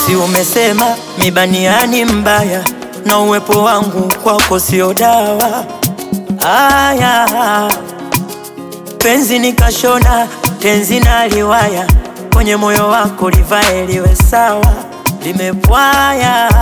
Si umesema mibaniani mbaya na uwepo wangu kwako sio dawa. Aya, penzi nikashona tenzi na liwaya kwenye moyo wako livae liwe sawa, limepwaya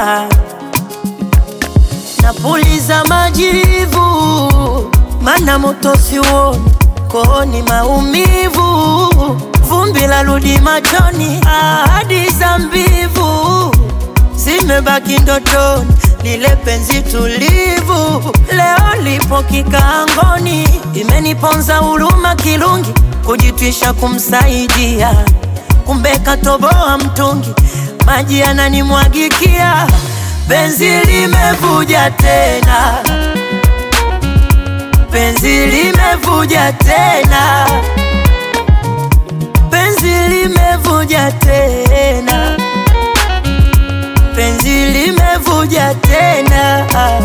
napuliza majivu, mana moto siuoni kooni, maumivu, vumbi la rudi machoni, ahadi za mbivu zimebaki ndotoni, lile penzi tulivu leo lipo kikaangoni, imeniponza huruma kirungi, kujitwisha kumsaidia, kumbe katoboa mtungi, maji yananimwagikia, penzi limevuja tena, penzi limevuja tena, penzi limevuja tena, penzi limevuja tena.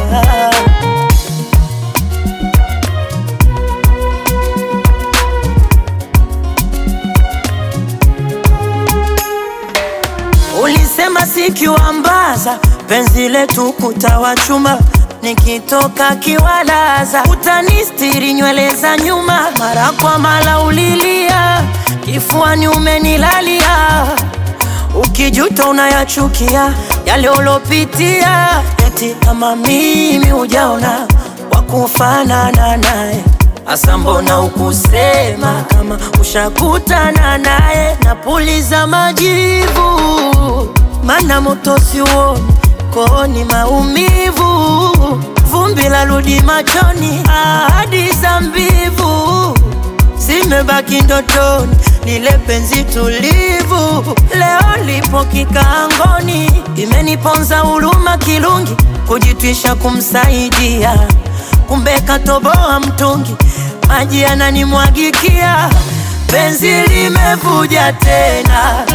Ulisema sikiwambaza penzi letu kutawachuma, nikitoka kiwalaza utanistiri nywele za nyuma, mara kwa mara ulilia kifuani umenilalia, ukijuta unayachukia yale ulopitia, eti kama mimi hujaona wakufanana naye Asa mbona ukusema kama ushakutana naye? Napuliza majivu, mana moto siuoni kooni, maumivu, vumbi la rudi machoni, ahadi za mbivu zimebaki ndotoni, lile penzi tulivu leo lipo kikaangoni, imeniponza huruma kirungi, kujitwisha kumsaidia kumbe katoboa mtungi, maji yananimwagikia, penzi limevuja tena,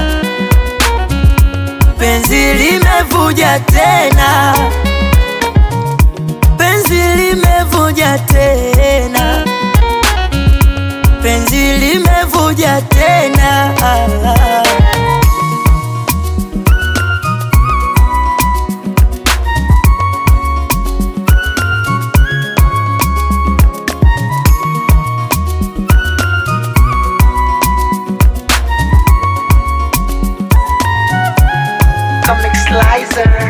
penzi limevuja tena, penzi limevuja tena, penzi limevuja tena. Comic Slicer.